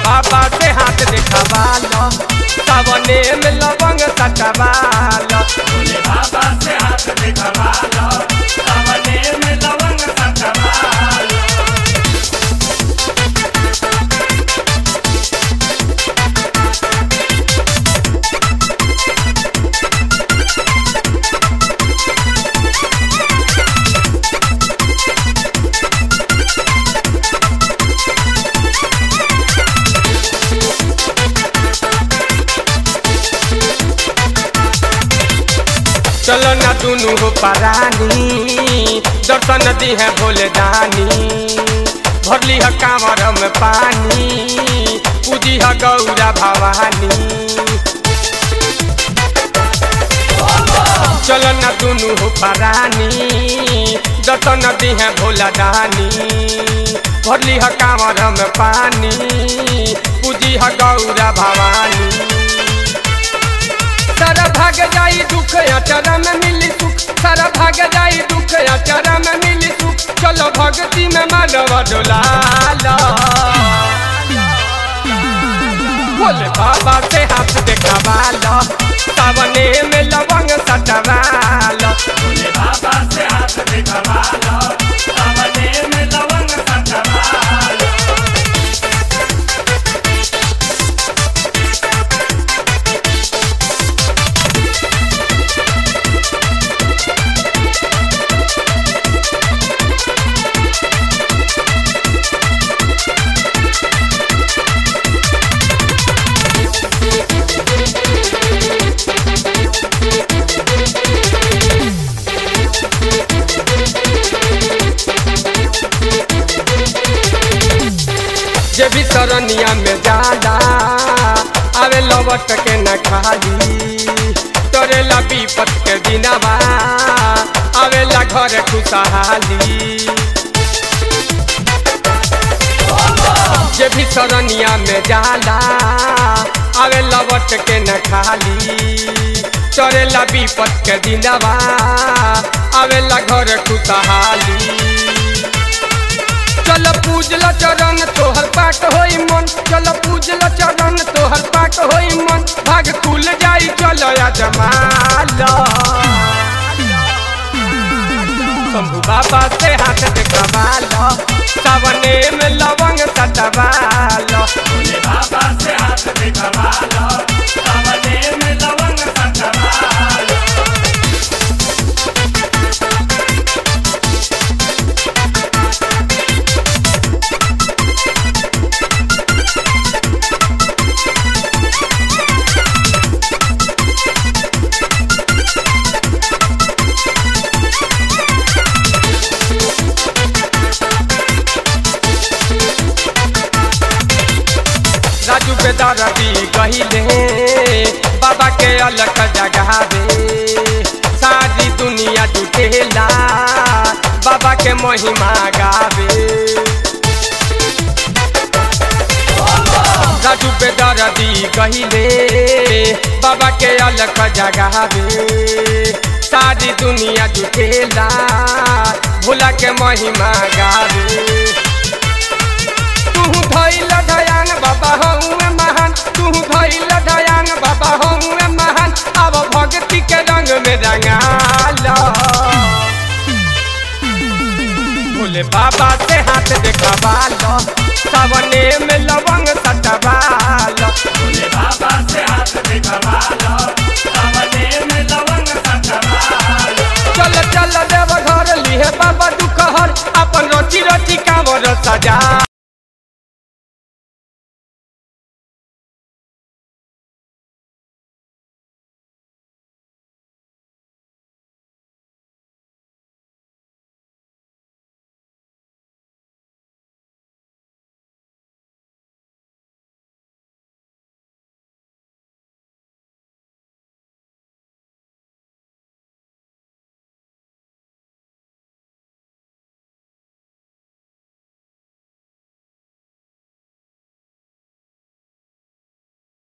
बाबा से हाथ देखावालो सावने में लवंग सटवालो भोले बाबा से हाथ दिखवालो सावने में लवंग सटवालो चलो ना दुनू हो परानी दर्शन दी है भोले दानी भरली है कांवर में पानी पूजी है गौरा भवानी चलो ना दुनू हो परानी दर्शन दी है भोला दानी भरली है कांवर में पानी पूजी है गौरा भवानी सारा भाग जाई दुख अचरा में मिली सुख सारा भाग जाई दुख अचरा में मिली सुख चलो भक्ति में मानव डोलाला बोले बाबा से हाथ देखावालो सावने में लवंग सटवालो भोले बाबा से हाथ दिखवालो सावने में लवंग सटवालो जे भी सरनिया में जाला आवे लवट के न खाली तोरेला विपत के दिनवा आवेला घर खुशहाली जे भी सरनिया में जाला आवे लवट के न खाली तोरेला विपत के दिनवा आवेला घर खुशहाली चल पूजल चरण तोहर पाट होई मन चल पूजल चरण तोहर पाट होई मन भाग खुल जाई चल जमाल शंभु बाबा से हाथ देखवाल सावने में लवंग सटवाल भोले बाबा से हाथ दिखवालो सावने में लवंग सटवालो राजू बेदरदी कहिले बाबा के अलग जगावे सारी दुनिया जुटेला बाबा के महिमा गावे राजू बेदरदी कहिले बाबा के अलग जगावे सारी दुनिया जुटेला भोला के महिमा गावे तू धैल दयान बाबा हूँ महान तू धैल दयान बाबा हूँ महान अब भक्ति के रंग में रंगाल भोले बाबा से हाथ देखावाल सावने में